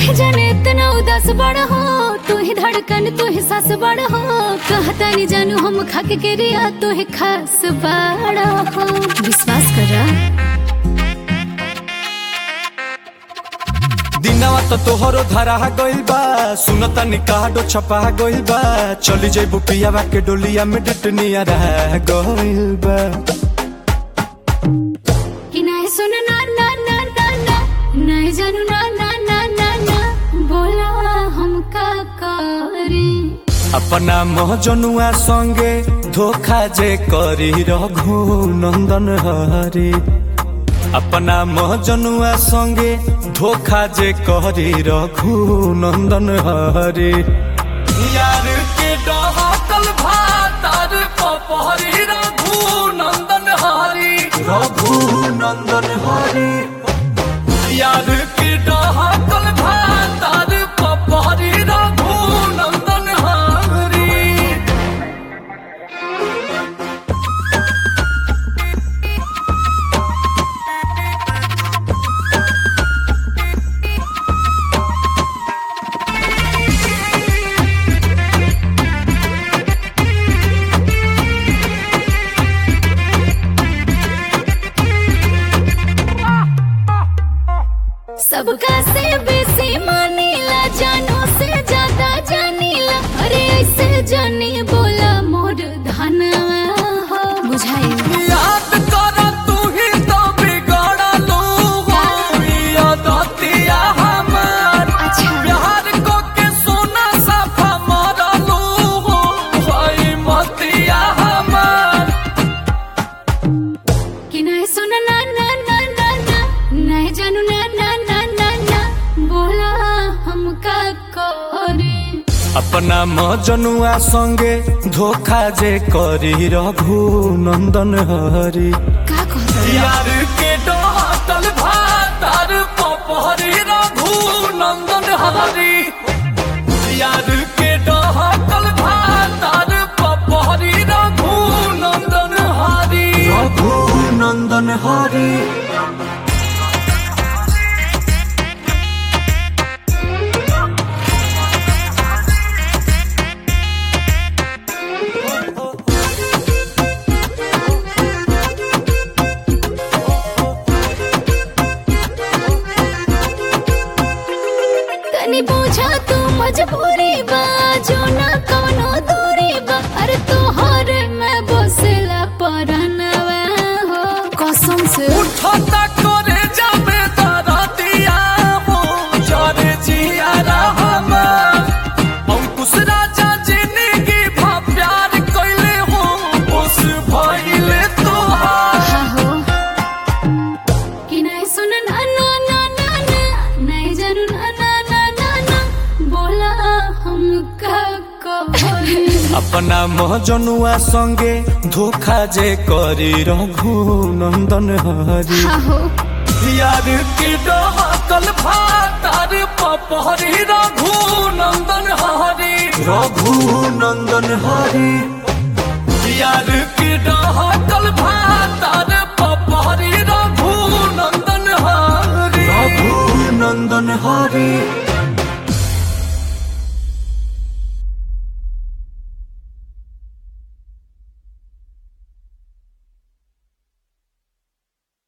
काहे जाने इतना उदास बड़ हो तू ही धड़कन तू ही सास बड़ हो कहता नहीं जानू हम खाके के रिया तू ही खास बड़ हो विश्वास करा दिनवा तो तोहरो धरा गइल बा सुनता निकाडो छपा गइल बा चली जइबू पियावा के डोलिया में डटनिया रह गइल बा कि नहीं सुन ना ना ना ना ना नहीं जानू ना ना ना ना ना बोला हम का करी अपना महजनुआ संगे धोखा जे करी रघु नंदन हरी अपना महजनुआ संगे धोखा जे करी रघु नंदन हरी यार के डहकल भातार पपहरी रघु नंदन हरी रघु नंदन हरी यार के डहकल भातार पपहरी रघु नंदन हरी सबका से बेसी मानीला जानो से ज्यादा जानीला अरे ऐसे जानी बोला मोर धनवा हो बुझाई याद कर तू ही तो बिगड़लू हो यादतिया हमार अच्छा। प्यार को के सोना साफा मरलू हो भाई मतिया हमार कि नहीं सुन ना ना ना ना ना नहीं जानू ना ना ना ना ना बोला हमका करे अपना मजनुआ संगे धोखा जे करी रघु नंदन हरी का कहता यार के डहतल भातार पपहरी रघु नंदन हरी यार के डहतल भातार पपहरी रघु नंदन हरी रघु नंदन हरी तनी पूछा तू मजबूरी बा जो ना कवनो दूरी बा अरे तोहर में बसेला परनवा हो कसम से उठता करे जाबे दरदिया हो जरे जिया रहमान अंकुश राजा जिंदगी भा प्यार कइले हो उस भइले तोहार हा हो कि नहीं सुन ना ना ना ना ना नहीं जानू ना ना ना ना ना बोला हम का कहोरी अपना महजनुआ संगे धोखा जे करी रघु नंदन हरी हा हो यार की डहकल भातार पपहरी रघु नंदन हरी रघु नंदन हरी यार की डहकल भातार पपहरी रघु नंदन हरी रघु नंदन हरी